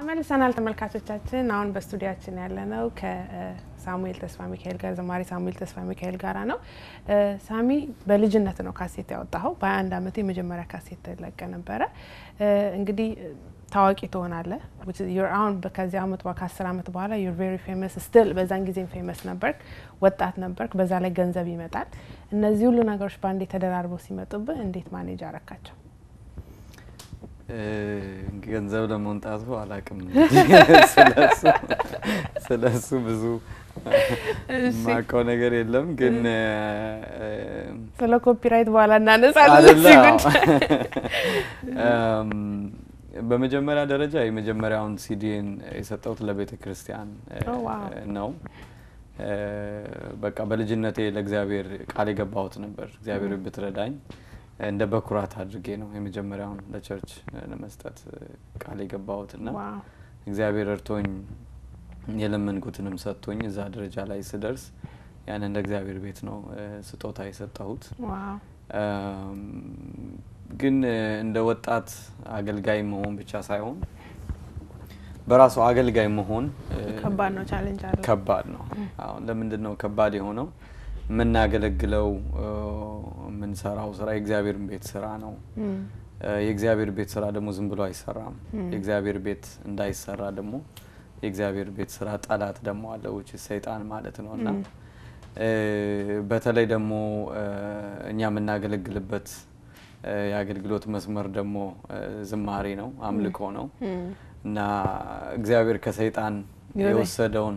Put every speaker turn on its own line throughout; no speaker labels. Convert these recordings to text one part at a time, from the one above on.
ተመልሰናል ተመልካቾቻችን። አሁን በስቱዲያችን ያለነው ከሳሙኤል ተስፋ ሚካኤል ጋር ዘማሪ ሳሙኤል ተስፋ ሚካኤል ጋራ ነው። ሳሚ በልጅነት ነው ካሴት ያወጣኸው። በ21 ዓመት የመጀመሪያ ካሴት ተለቀ ነበረ። እንግዲህ ታዋቂ ትሆናለህ። አሁን ከዚህ አመት ከአስር ዓመት በኋላ ዩር ቬሪ ፌመስ ስቲል። በዛን ጊዜም ፌመስ ነበርክ፣ ወጣት ነበርክ። በዛ ላይ ገንዘብ ይመጣል። እነዚህ ሁሉ ነገሮች በአንዴ ተደራርበው ሲመጡብህ እንዴት ማኔጅ አረካቸው?
ገንዘብ ለመምጣቱ አላቅም። ስለ እሱ ብዙ ማውቀው ነገር የለም። ግን
ስለ ኮፒራይት በኋላ እናነሳለን።
በመጀመሪያ ደረጃ የመጀመሪያውን ሲዲን የሰጠሁት ለቤተ ክርስቲያን ነው። በቃ በልጅነቴ ለእግዚአብሔር ቃል የገባሁት ነበር። እግዚአብሔር ብትረዳኝ እንደ በኩራት አድርጌ ነው የመጀመሪያውን ለቸርች ለመስጠት ቃል የገባሁት እና እግዚአብሔር እርቶኝ የለመንኩትንም ሰጥቶኝ እዛ ደረጃ ላይ ስደርስ ያን እንደ እግዚአብሔር ቤት ነው ስጦታ የሰጠሁት። ግን እንደ ወጣት አገልጋይ መሆን ብቻ ሳይሆን በራሱ አገልጋይ መሆን
ከባድ ነው፣ ቻሌንጅ አለው።
ከባድ ነው። አሁን ለምንድን ነው ከባድ የሆነው? የምናገለግለው የምንሰራው ስራ የእግዚአብሔርን ቤት ስራ ነው። የእግዚአብሔር ቤት ስራ ደግሞ ዝም ብሎ አይሰራም። የእግዚአብሔር ቤት እንዳይሰራ ደግሞ የእግዚአብሔር ቤት ስራ ጠላት ደግሞ አለ፣ ውጭ ሰይጣን ማለት ነው እና በተለይ ደግሞ እኛ የምናገለግልበት የአገልግሎት መስመር ደግሞ ዝማሬ ነው፣ አምልኮ ነው እና እግዚአብሔር ከሰይጣን የወሰደውን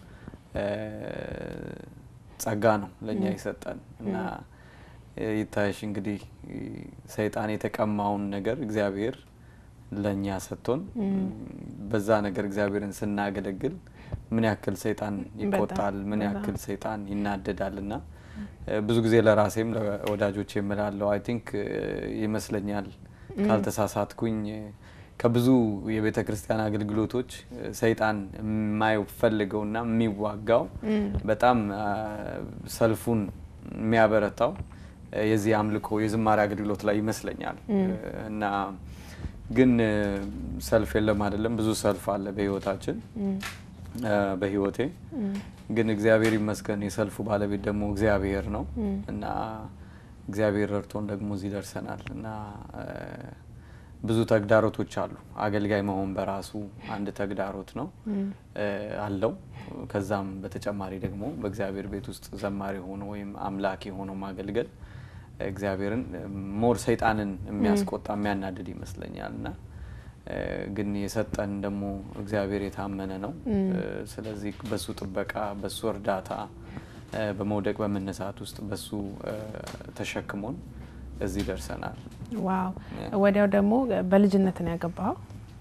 ጸጋ ነው ለእኛ የሰጠን እና ይታይሽ እንግዲህ ሰይጣን የተቀማውን ነገር እግዚአብሔር ለእኛ ሰጥቶን በዛ ነገር እግዚአብሔርን ስናገለግል ምን ያክል ሰይጣን ይቆጣል፣ ምን ያክል ሰይጣን ይናደዳል እና ብዙ ጊዜ ለራሴም ለወዳጆች የምላለው አይ ቲንክ ይመስለኛል ካልተሳሳትኩኝ ከብዙ የቤተ ክርስቲያን አገልግሎቶች ሰይጣን የማይፈልገውና የሚዋጋው በጣም ሰልፉን የሚያበረታው የዚህ አምልኮ የዝማሬ አገልግሎት ላይ ይመስለኛል እና ግን ሰልፍ የለም አይደለም፣ ብዙ ሰልፍ አለ በህይወታችን በህይወቴ ግን እግዚአብሔር ይመስገን የሰልፉ ባለቤት ደግሞ እግዚአብሔር ነው እና እግዚአብሔር ረድቶን ደግሞ እዚህ ደርሰናል እና ብዙ ተግዳሮቶች አሉ። አገልጋይ መሆን በራሱ አንድ ተግዳሮት ነው አለው። ከዛም በተጨማሪ ደግሞ በእግዚአብሔር ቤት ውስጥ ዘማሪ ሆኖ ወይም አምላክ ሆኖ ማገልገል እግዚአብሔርን ሞር ሰይጣንን የሚያስቆጣ የሚያናድድ ይመስለኛል እና ግን የሰጠን ደግሞ እግዚአብሔር የታመነ ነው። ስለዚህ በሱ ጥበቃ፣ በሱ እርዳታ፣ በመውደቅ በመነሳት ውስጥ በሱ ተሸክሞን እዚህ ደርሰናል።
ዋው! ወዲያው ደግሞ በልጅነት ነው ያገባኸው።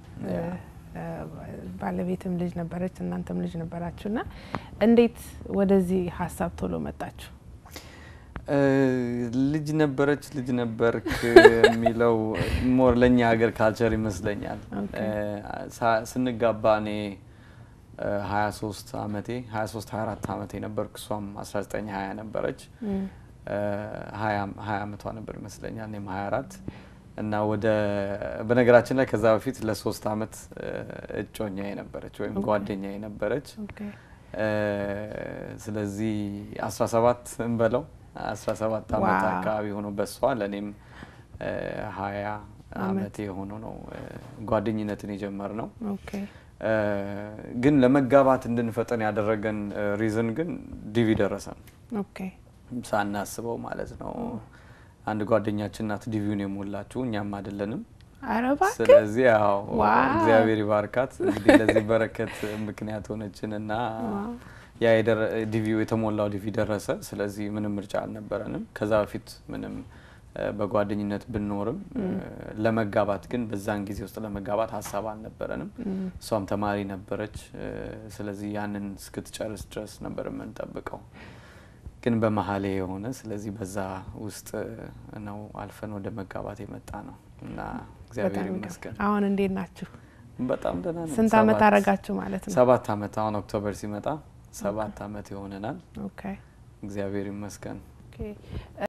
ባለቤትም ልጅ ነበረች፣ እናንተም ልጅ ነበራችሁ እና እንዴት ወደዚህ ሀሳብ ቶሎ መጣችሁ?
ልጅ ነበረች ልጅ ነበርክ የሚለው ሞር ለእኛ ሀገር ካልቸር ይመስለኛል። ስንጋባ እኔ 23 ዓመቴ 23 24 ዓመቴ ነበርኩ፣ እሷም 19 20 ነበረች። ሀያ ዓመቷ ነበር ይመስለኛል፣ እኔም 24 እና ወደ በነገራችን ላይ ከዛ በፊት ለሶስት ዓመት እጮኛ የነበረች ወይም ጓደኛ የነበረች ስለዚህ 17 እንበለው 17 ዓመት አካባቢ ሆኖ በሷ ለእኔም ሀያ ዓመት የሆኑ ነው ጓደኝነትን የጀመር ነው። ግን ለመጋባት እንድንፈጠን ያደረገን ሪዝን ግን ዲቪ ደረሰን ሳናስበው ማለት ነው። አንድ ጓደኛችን ናት ዲቪውን የሞላችሁ እኛም አይደለንም። ስለዚህ ያው እግዚአብሔር ይባርካት እንግዲህ ለዚህ በረከት ምክንያት ሆነችን እና ያ ዲቪው የተሞላው ዲቪ ደረሰ። ስለዚህ ምንም ምርጫ አልነበረንም። ከዛ በፊት ምንም በጓደኝነት ብንኖርም ለመጋባት ግን በዛን ጊዜ ውስጥ ለመጋባት ሀሳብ አልነበረንም። እሷም ተማሪ ነበረች። ስለዚህ ያንን እስክትጨርስ ድረስ ነበር የምንጠብቀው ግን በመሀሌ የሆነ ስለዚህ በዛ ውስጥ ነው አልፈን ወደ መጋባት የመጣ ነው እና እግዚአብሔር ይመስገን።
አሁን እንዴት ናችሁ?
በጣም ደህና ነን።
ስንት አመት አረጋችሁ ማለት ነው?
ሰባት አመት አሁን ኦክቶበር ሲመጣ ሰባት አመት ይሆነናል። እግዚአብሔር ይመስገን።